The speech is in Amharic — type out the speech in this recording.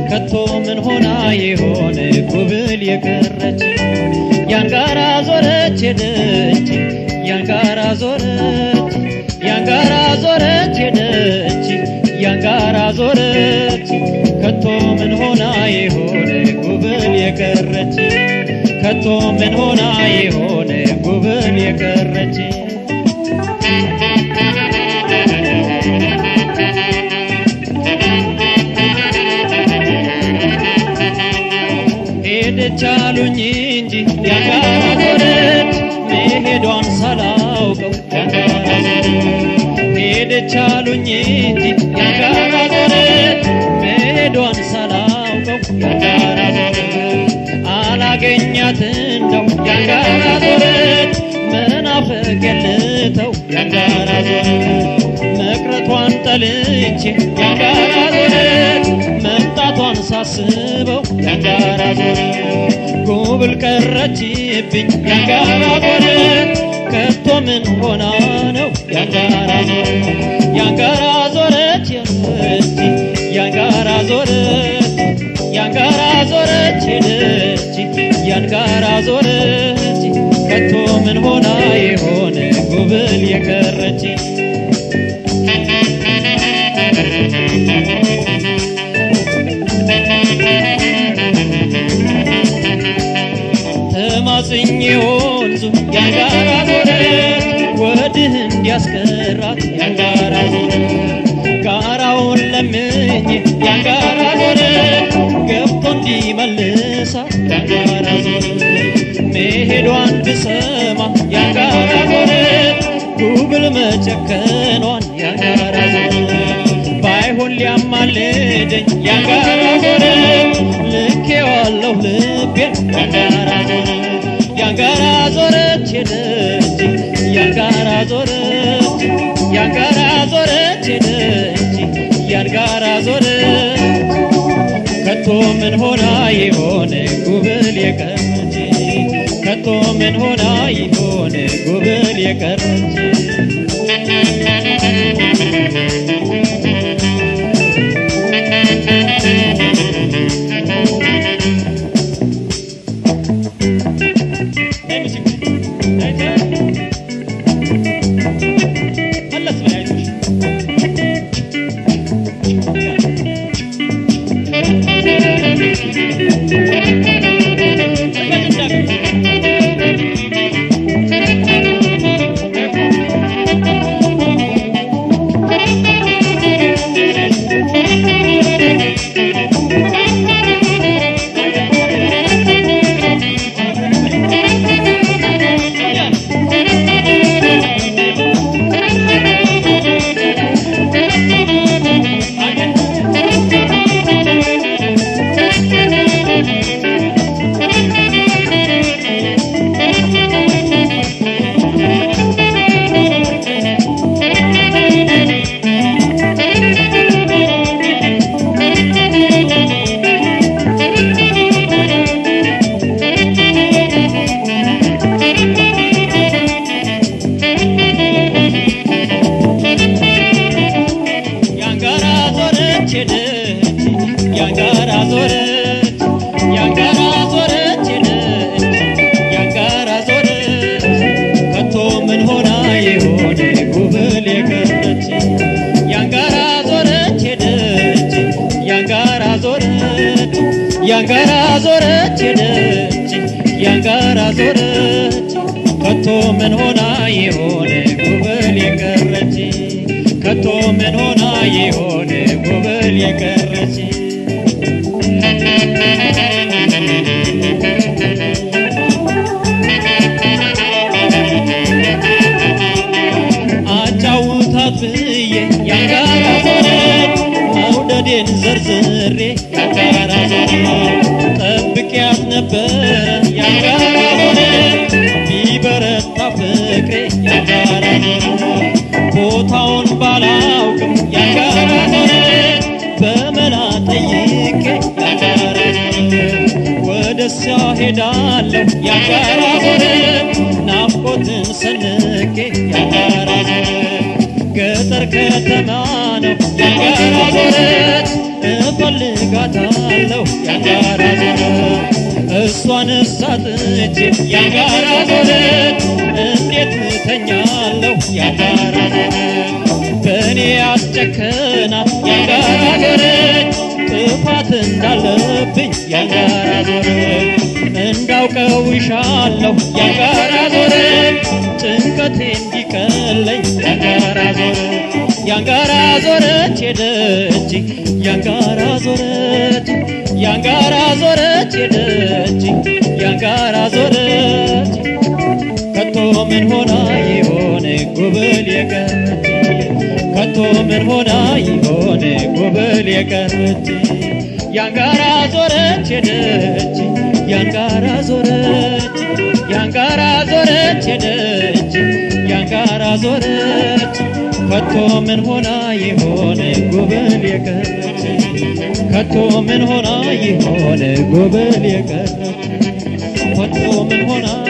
ከቶ ምን ሆና የሆነ ጉብል የቀረች ያንጋራ ዞረች ሄደች ያንጋራ ዞረች ያንጋራ ዞረች ሄደች ያንጋራ ዞረች ከቶ ምን ሆና የሆነ ጉብል የቀረች ከቶ ምን ሆና የሆነ ጉብል የቀረች ሄደች አሉኝ እንጂ ያንጋራ ዞረች መሄዷን ሳላውቀው ያንጋራ ዞረች ሄደች አሉኝ እንጂ ያንጋራ ዞረች መሄዷን ሳላውቀው ያንጋራ ዞረች አላገኛት እንደው ያንጋራ ዞረች መናፈቅ የልተው ያንጋራ ዞረች መቅረቷን ጠልቼ ያንጋራ ዞረች መምጣቷን ሳስበው ያንጋራ ዞረች ጉብል ቀረችብኝ ያንጋራ ዞረች ከቶ ምን ሆና ነው ያንጋራ ዞረች ያንጋራ ዞረች የለች ያንጋራ ዞረች ያንጋራ ዞረች ሄደች ያንጋራ ዞረች ከቶ ምን ሆና የሆነ ጉብል የቀረች ተማጽኜ ወንዙ ያንጋራ ዞረች ወድህ እንዲያስቀራት ያንጋራ ዞረች ጋራውን ለምኜ ያንጋራ ዞረች ገብቶ እንዲመልሳት ያንጋራ ዞረች መሄዷን ብሰማ ያንጋራ ዞረች ጉብል መጨከኗን ያንጋራ ዞረች ባይሆን ሊያማልደኝ ያንጋራ ዞረች ልኬዋለሁ ልቤን ያንጋራ ዞረች ያንጋራ ዞረች ሄደች ያንጋራ ዞረች ያንጋራ ዞረች ሄደች ያንጋራ ዞረች ከቶ ምን ሆና የሆነ ጉብል የቀረች ከቶ ምን ሆና የሆነ ጉብል የቀረች ያንጋራ ዞረች ሄደች ያንጋራ ዞረች ያንጋራ ዞረች ሄደች ያንጋራ ዞረች ከቶ ምን ሆና የሆነ ጉብል የቀረች ያንጋራ ዞረች ሄደች ያንጋራ ዞረች ያንጋራ ዞረች ሄደች ያንጋራ ዞረች ከቶ ምን ሆና የሆነ ጉብል የቀረች ከቶ ምን ሆና የሆነ ጉብል የቀረች አጫውታት ብዬ ያንጋራ ዞረች መውደዴን ዘርዝሬ ያንጋራ ዞረች ጠብቂያት ነበረ ያንጋራ ዞረች ቢበረታ ፍቅሬ ያንጋራ ዞረች ቦታውን ባላውቅም ያንጋራ ዞረች በመላ ጠይቄ ያንጋራ ዞረች ወደሷ ሄዳለሁ ያንጋራ ዞረች ናፍቆትን ሰንቄ ያንጋራ ዞረች ገጠር ከተማ ነው ያንጋራ ዞረች እፈልጋታለሁ ያንጋራ ዞረት እሷን ሳጥቼ ያንጋራ ዞረት እንዴት እተኛለሁ ያንጋራ ዞረት በእኔ አስጨከና ያንጋራ ዞረት ጥፋት እንዳለብኝ ያንጋራ ዞረት እንዳውቀው ይሻለሁ ያንጋራ ዞረት ጭንቀቴ እንዲቀለኝ ያንጋራ ዞረት ያንጋራ ዞረት ሄደች ያንጋራ ዞረት ያንጋራ ዞረት ሄደች ያንጋራ ዞረት ከቶ ምን ሆና ይሆን ጉብል የቀረች ከቶ ምን ሆና ይሆን ጉብል የቀረች ያንጋራ ዞረች ሄደች ያንጋራ ዞረች ያንጋራ ዞረች ሄደች ያንጋራ ዞረች ከቶ ምን ሆና ይሆን ጉብል የቀረች ከቶ ምን ሆና ይሆን ጉብል የቀረች ከቶ ምን ሆና